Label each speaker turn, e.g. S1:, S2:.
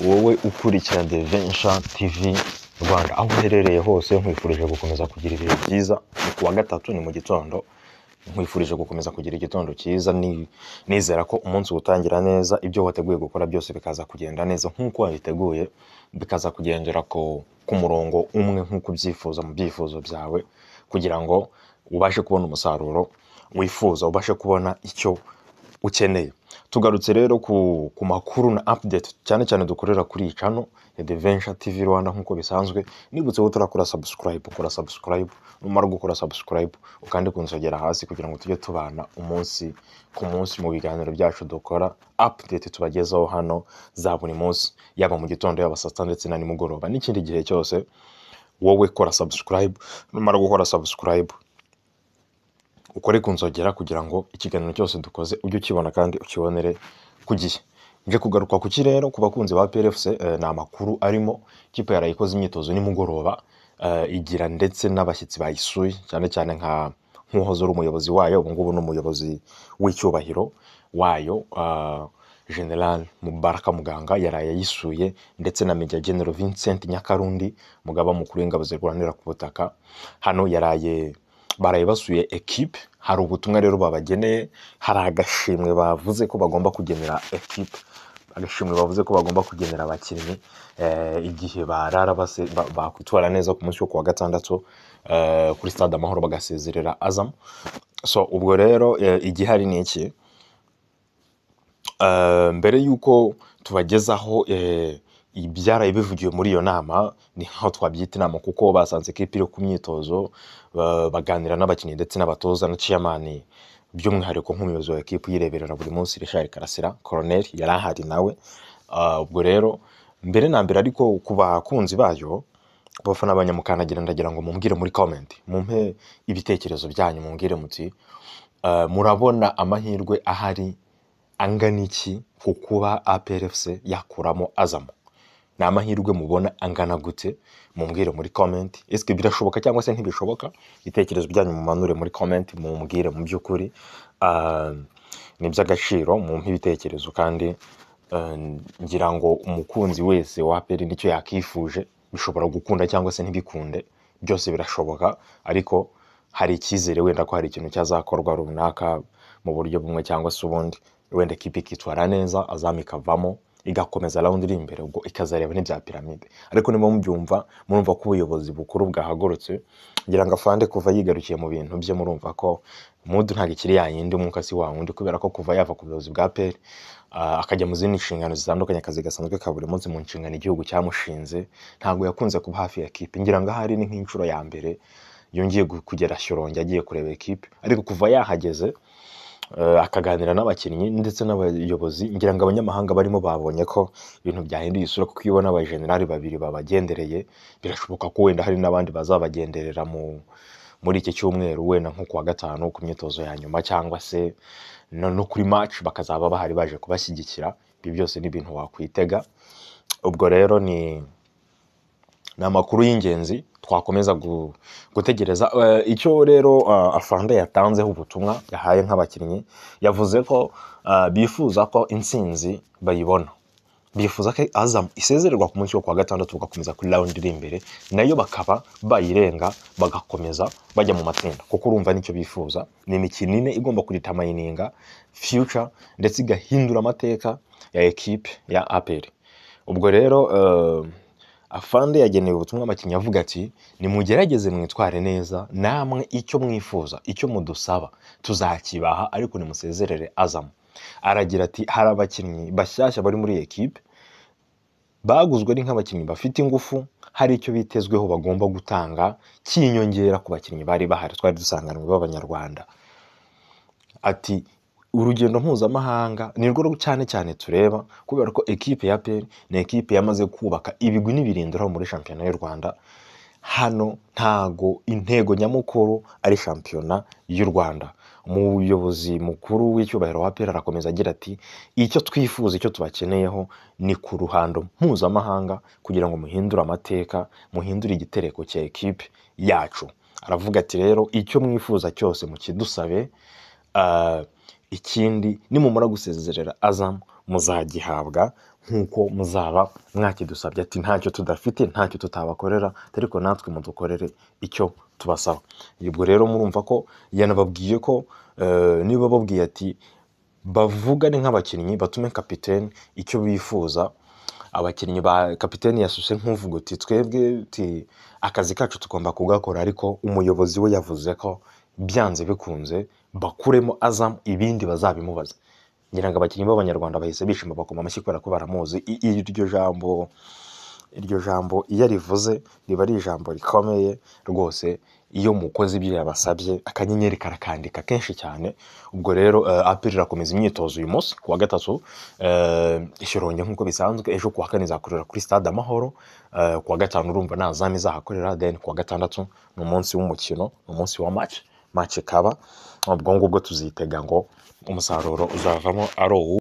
S1: wowe ukurikira The Venture TV Rwanda aho uherereye hose nkwifurije gukomeza kugira ibihe byiza ni kuwa gatatu ni mu gitondo nkwifurije gukomeza kugira igitondo cyiza ni- nizera ko umunsi uwutangira neza ibyo wateguye gukora byose bikaza kugenda neza nk'uko wabiteguye bikaza kugendera ku, ku murongo umwe nk'uko ubyifuza mu byifuzo byawe kugira ngo ubashe kubona umusaruro wifuza ubashe kubona icyo ukeneye tugarutse rero ku, ku makuru na update cyane cyane dukorera kuri iyi channel ya The Venture TV Rwanda nk'uko bisanzwe nibutse ko turakora subscribe ukora subscribe numara gukora subscribe ukandi kunsogera hasi kugira ngo tujye tubana umunsi ku munsi mu biganiro byacu dukora update tubagezaho hano za buri munsi yaba mu gitondo yaba saa sita ndetse na nimugoroba n'ikindi gihe cyose wowe kora subscribe numara gukora subscribe ukore ku nzogera kugira ngo ikiganiro cyose dukoze ujye ukibona kandi ukibonere ku gihe nje kugaruka ku kirere ku bakunzi ba PRFC eh, ni amakuru arimo ikipe yarayikoze imyitozo nimugoroba eh, igira ndetse n'abashyitsi bayisuye cyane cyane nka nk'uwahoze ari umuyobozi wayo ubu ngubu ni umuyobozi w'icyubahiro wayo ah, General Mubaraka Muganga yaraye yisuye ndetse na Major General Vincent Nyakarundi umugaba mukuru w'ingabo zirwanira ku butaka hano yaraye baraye basuye ekipe hari ubutumwa rero babageneye hari agashimwe bavuze ko bagomba kugenera ekipe agashimwe bavuze ko bagomba kugenera abakinnyi eh, igihe barara base- ba- bakwitwara neza ku munsi wo kuwa gatandatu eh, kuri stade amahoro bagasezerera azam so ubwo rero eh, igihari ni iki Eh, mbere y'uko tubagezaho eh, ibyaraye bivugiwe muri iyo nama ni nkaho twabyita inama kuko basanze ikipe iri ku myitozo ba- baganira n'abakinnyi ndetse n'abatoza na ciyamani by'umwihariko nk'umuyobozi wa ekipe uyireberera buri munsi Richard Karasira Colonel yari ahari nawe Ah, ubwo rero mbere na mbere ariko ku bakunzi bayo ku bafana ba Nyamukandagira ndagira ngo mumbwire muri comment mumpe ibitekerezo byanyu mumbwire muti eh, murabona amahirwe ahari angana iki ku kuba APRFC yakuramo Azam ni amahirwe mubona angana gute mumbwire muri comment ese birashoboka cyangwa se ntibishoboka ibitekerezo byanyu mumanure muri comment mumbwire mu by'ukuri Ah, ni iby'agaciro mumpe ibitekerezo kandi ah, ngira ngo umukunzi wese wa APR nicyo yakifuje bishobora gukunda cyangwa se ntibikunde byose birashoboka ariko hari icyizere wenda ko hari ikintu cyazakorwa runaka mu buryo bumwe cyangwa se ubundi wenda ikipe ikitwara neza azamu ikavamo igakomeza rawundi iri imbere ubwo ikazareba n'ibya piramide ariko niba mubyumva murumva ko ubuyobozi bukuru bwahagurutse ngira ngo afande kuva yigarukiye mu bintu bye murumva ko mudu ntabwo ikiri yayindi umwuka si wa wundi kubera ko kuva yava ku buyobozi bwa peri ah, akajya mu zindi nshingano zitandukanye akazi gasanzwe ka buri munsi mu nshingano igihugu cyamushinze ntabwo yakunze kuba hafi ya kipe ngira ngo ahari ni nk'inshuro ya mbere yongeye gu- kugera shyorongi agiye kureba ekipe ariko kuva yahageze eh, akaganira n'abakinnyi ndetse n'abayobozi ngira ngo abanyamahanga barimo babonye ko ibintu byahinduye isura kuko iyo ubona abajenerali babiri babagendereye birashoboka ko wenda hari n'abandi bazabagenderera mu muri iki cyumweru wenda nko kuwa gatanu ku myitozo ya nyuma cyangwa se no, no kuri match bakazaba bahari baje kubashyigikira ibi byose ni ibintu wakwitega ubwo rero ni ni amakuru y'ingenzi twakomeza gu- gutegereza Eh, icyo rero eh, afande yatanzeho ubutumwa yahaye nk'abakinnyi yavuze ko eh, bifuza ko intsinzi bayibona bifuza ko azam isezererwa ku munsi wo kuwa gatandatu bagakomeza kuri rawundi iri imbere nayo bakaba bayirenga bagakomeza bajya mu matsinda kuko urumva nicyo bifuza ni imikino ine igomba kuritayininga future ndetse igahindura amateka ya ekipe ya aperi ubwo rero eh, afande yagenewe ubutumwa abakinnyi avuga ati nimugerageze mwitware neza namwe icyo mwifuza icyo mudusaba tuzakibaha ariko nimusezerere azamu aragira ati hari abakinnyi bashyashya bari muri iyi ekipe baguzwe ari nk'abakinnyi bafite ingufu hari icyo bitezweho bagomba gutanga cy'inyongera ku bakinnyi bari bahari twari dusanganywe b'abanyarwanda ati urugendo mpuzamahanga ni rwo cyane cyane tureba kubera ko ekipe ya PL ni ekipe yamaze kubaka ibigwi n'ibirindiro muri shampiyona y'u Rwanda hano ntago intego nyamukuru ari shampiyona y'u Rwanda umuyobozi mukuru w'icyubahiro wa PL arakomeza agira ati icyo twifuza icyo tubakeneyeho ni ku ruhando mpuzamahanga kugira ngo muhindure amateka muhindure igitereko cya ekipe yacu aravuga ati rero icyo mwifuza cyose mukidusabe Ah, ikindi nimumara gusezerera azamu muzagihabwa nk'uko muzaba mwakidusabye ati ntacyo tudafite ntacyo tutabakorera ariko natwe mudukorere icyo tubasaba ubwo rero murumva ko yanababwiye ko eh, niba babwiye ati bavugane nk'abakinnyi batume kapiteni icyo bifuza abakinnyi ba kapiteni yasuse nk'uvuga uti twebwe uti akazi kacu tugomba kugakora ariko umuyobozi we yavuze ko byanze bikunze bakuremo azamu ibindi bazabimubaza ngira ngo abakinnyi b'abanyarwanda bahise bishima bakoma amashyi kubera ko baramuzi I- iryo jambo iryo jambo iyo arivuze riba ari ijambo rikomeye rwose iyo mukoze ibyo yabasabye akanyenyeri karakandika kenshi cyane ubwo rero uh, apr irakomeza imyitozo uyu munsi ku wa gatatu uh, ishyoronge nk'uko bisanzwe ejo ku wa kane izakorera kuri stade amahoro uh, ku wa gatanu urumva nta zamu izahakorera then ku wa gatandatu ni umunsi w'umukino ni umunsi wa match match ikaba ubwo ngubwo tuzitega ngo umusaruro uzavamo ari uwu